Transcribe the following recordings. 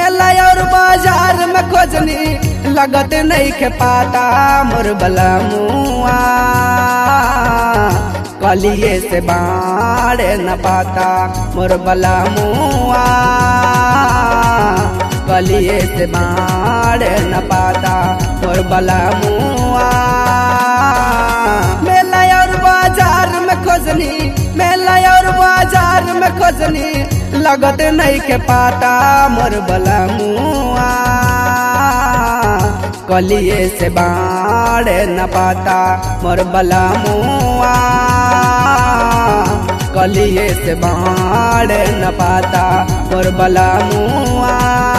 मेला और बाजार में खोजनी लगत नहीं के पाता मोर बला मुआ कलिए से बाड़े न पाता मोर बला मुआ कलिए से बाड़े न पाता मोर बला मुआ मेला और बाजार में खोजनी मेला और बाजार में खोजनी लगत नहीं के पाता मोर बला मुआ कलिए से बाड़े न पाता मोर बला मुआ कलिए से बाड़े न पाता मोर बला मुआ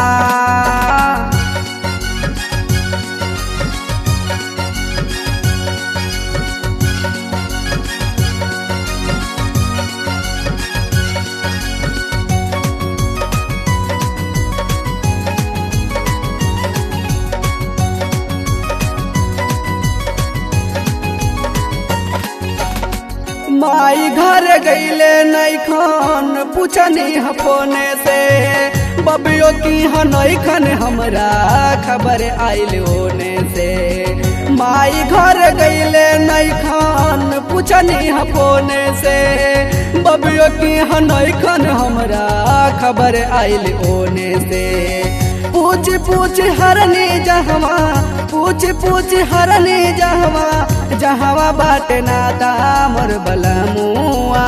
माई घर गईले नहीं खान पूछनी हफोने से बबियो की हनई खन हमरा खबर आइल होने से माई घर गईले नहीं खान पूछनी हफोने से बबियो की हनई खन हमरा खबर आइल होने से पूछ पूछ हरनी जहवा पूछ पूछ हरनी जहवा जहवा बाटे नाता मोर बलमुआ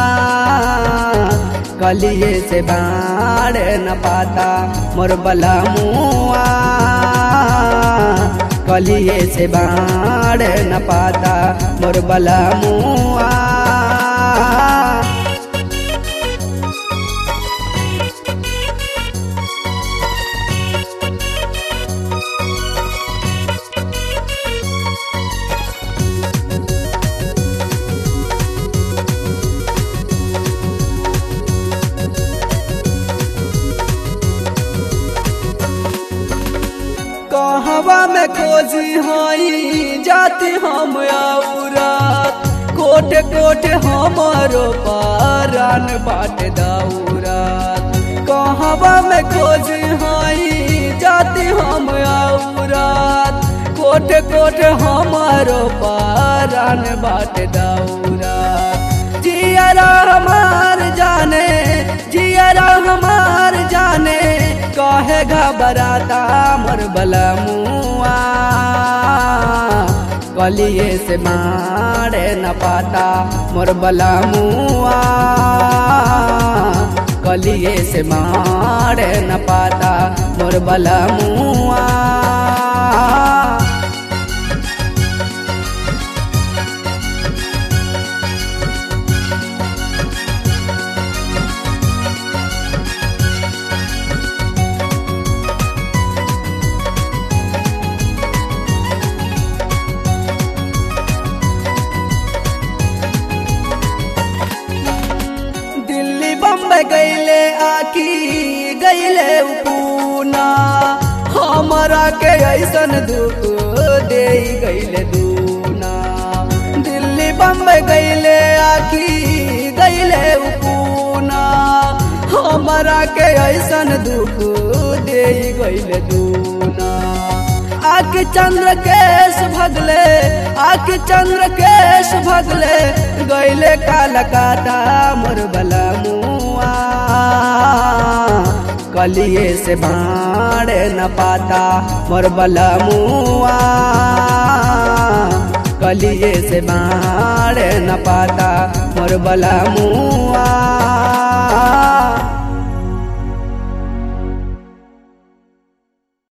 कलिए से बाड़ न पाता मोर बलमुआ कलिए से बाड़ न पाता मोर बलमुआ कहवा में खोजी हई जाति हम आउरा कोट कोट हमारो पारान बाट दाउरा कहवा में खोजी हई जाति हम आउरा कोट कोट हमारो पारान बाट दाउरा जियरा हमार जाने जियरा हमार जाने कहे घबराता मोर बलमुआ कलिए से मारे न पाता मोर बलमुआ कलिए से मारे न पाता मोर बलमुआ दिल्ली बम्बई गईले आकी गईले पूना हमरा के ऐसन दुख दे गईले दूना दिल्ली बम्बई गईले आकी गईले पूना हमरा के ऐसन दुख दे गईले दूना आके चंद्र केश भगले आके चंद्र केश भगले गईले कालकाता मोर बलमुआ कलिए से बाड़े न पाता मोर बलमुआ कलिए से बाड़े न पाता मोर बलमुआ